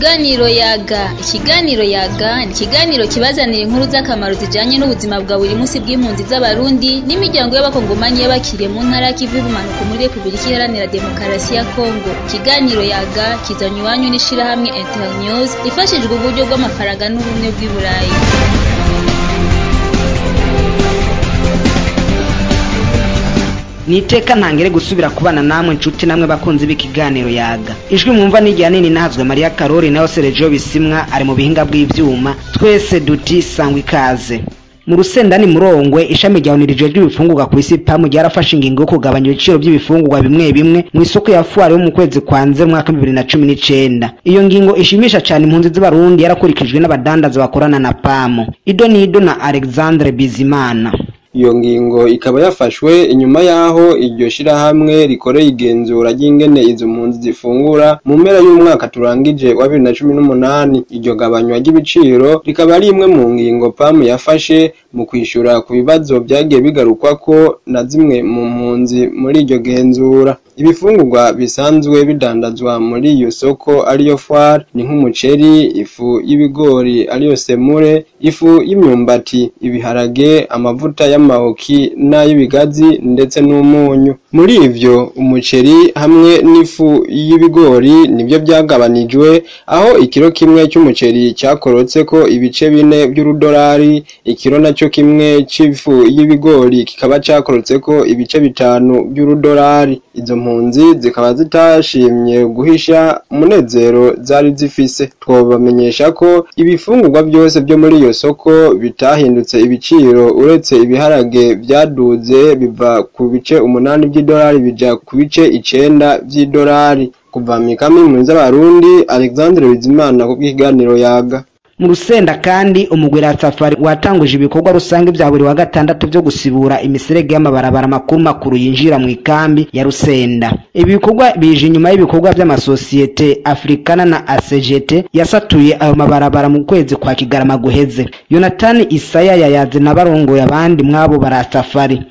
Ikiganiro yaga ikiganiro yaga ni ikiganiro kibazanira inkuru z'akamaro zijanye n'ubuzima bwa buri munsi bw'impunzi z'abarundi n'imiryango y'abakongomanyi y'abakiriye mu ntara y'ikivu y'ubumanuko muri repubulika iharanira demokarasi ya kongo ikiganiro yaga kizanywe iwanyu n'ishirahamwe internews ifashijwe uburyo bw'amafaranga n'ubumwe bw'i burayi niteka ntangere gusubira kubana namwe nshuti namwe bakunzi b'ikiganiro yaga ijwi mwumva n'igihe nini nahazwe mariya karori nayo serejo bisimwa ari mu bihinga bw'ivyuma twese duti sangwa ikaze mu rusendani murongwe ishami rya unirije ry'ibifungurwa ku isi pamu ryarafashe ingingo yo kugabanya ibiciro by'ibifungurwa bimwe bimwe mu isoko ya fuwari yo mu kwezi kwa nze mu mwaka bibiri na cumi n'icenda iyo ngingo ishimisha cyane impunzi z'abarundi yarakurikijwe n'abadandaza bakorana na pamu ido nido na alexandre bizimana iyo ngingo ikaba yafashwe inyuma y'aho iryo shirahamwe rikoreye igenzura ry'ingene izo mpunzi zifungura mu mpera y'umwaka turangije wa bibiri na cumi n'umunani iryo gabanywa ry'ibiciro rikaba ari imwe mu ngingo pamu yafashe mu kwishura ku bibazo byagiye bigarukwako na zimwe mu mpunzi muri iryo genzura ibifungurwa bisanzwe bidandazwa muri iyo soko ariyo fwari ni nk'umuceri ifu y'ibigori ariyo semure ifu y'imyumbati ibiharage amavuta y'amahoki n'ay'ibigazi ndetse n'umunyu muri ivyo umuceri hamwe n'ifu y'ibigori nibyo byagabanijwe aho ikiro kimwe cy'umuceri cyakorotseko ibice bine by'urudolari ikiro nacyo kimwe c'ifu y'ibigori kikaba cakorotseko ibice bitanu by'urudolari izo mpunzi zikaba zitashimye guhisha umunezero zari zifise twobamenyesha ko ibifungurwa byose byo muri iyo soko bitahindutse ibiciro uretse ibiharage byaduze biva ku bice umunani by'idolari bija ku bice icenda vy'idolari kuva mikami impunzi z'abarundi alexandre bizimana ku bw'ikiganiro yaga mu rusenda kandi umugwira safari watanguje ibikorwa rusange bya buri wa gatandatu byo gusibura imiserege y'amabarabara makuru makuru yinjira mu ikambi ya rusenda ibi bikorwa bije inyuma y'ibikorwa by'amasosiyete afrikana na asegete yasatuye ayo mabarabara mu kwezi kwa kigarama guheze yonatani isaya yayaze na barongoye abandi mwabo barasafari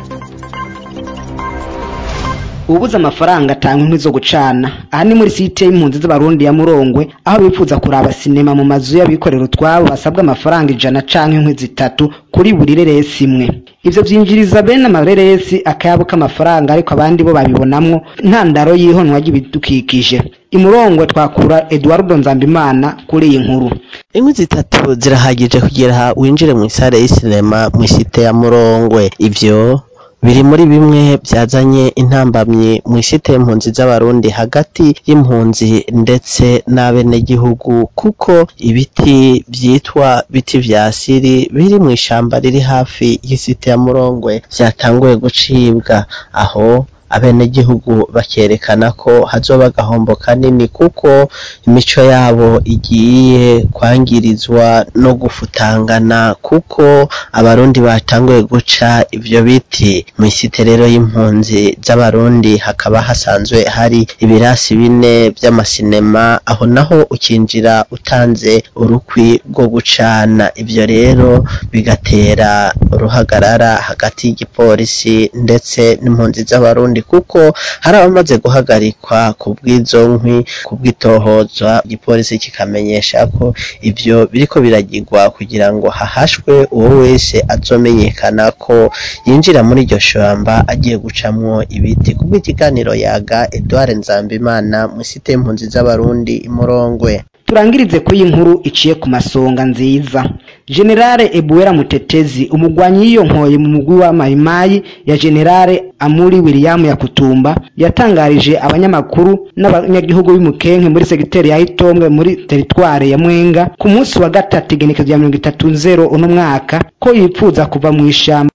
ubuze amafaranga atanga inkwi zo gucana aha ni muri site y'impunzi z'abarundi ya murongwe aho bifuza kuraba sinema mu mazu y'abikorera utwabo basabwa amafaranga ijana canke inkwi zitatu kuri buri reresi imwe ivyo vyinjiriza bene amareresi akayabo k'amafaranga ariko abandi bo babibonamwo ntandaro y'ihonwa ry'ibidukikije imurongwe twakura eduardo nzambimana kuri iyi nkuru inkwi zitatu zirahagije kugira winjire mu isare y'isinema mu isite ya murongwe ivyo biri muri bimwe byazanye intambamyi mu isite y'impunzi z'abarundi hagati y'impunzi ndetse n'abenegihugu kuko ibiti byitwa biti vya siri biri mu ishamba riri hafi y'isite ya murongwe vyatanguye gucibwa aho abenegihugu bakerekana ko hazoba agahombo kanini kuko imico yabo igiye kwangirizwa no gufutangana kuko abarundi batanguye guca ivyo biti mw'isite rero y'impunzi z'abarundi hakaba hasanzwe hari ibirasi bine vy'amasinema aho naho ukinjira utanze urukwi rwo gucana ivyo rero bigatera uruhagarara hagati y'igipolisi ndetse n'impunzi z'abarundi kuko hari abamaze guhagarikwa ku bw'izo nkwi ku bw'itohozwa igipolisi kikamenyesha ko ivyo biriko biragirwa kugira ngo hahashwe uwo wese azomenyekana ko yinjira muri iryo shamba agiye gucamwo ibiti ku bw'ikiganiro yaga Edouard Nzambimana mu site y'impunzi z'abarundi imurongwe turangirize kuri iyi nkuru iciye ku masonga nziza generale ebuwera mutetezi umugwanyi yiyonkoye mu mugwi wa mayimayi ya generale amuri william yakutumba yatangarije abanyamakuru n'abanyagihugu b'imukenke muri segiteri ya itombwe muri teritware ya mwenga ku munsi wa gatatu igenekezo rya mirongo itatu nzero uno mwaka ko yipfuza kuva mu ishamba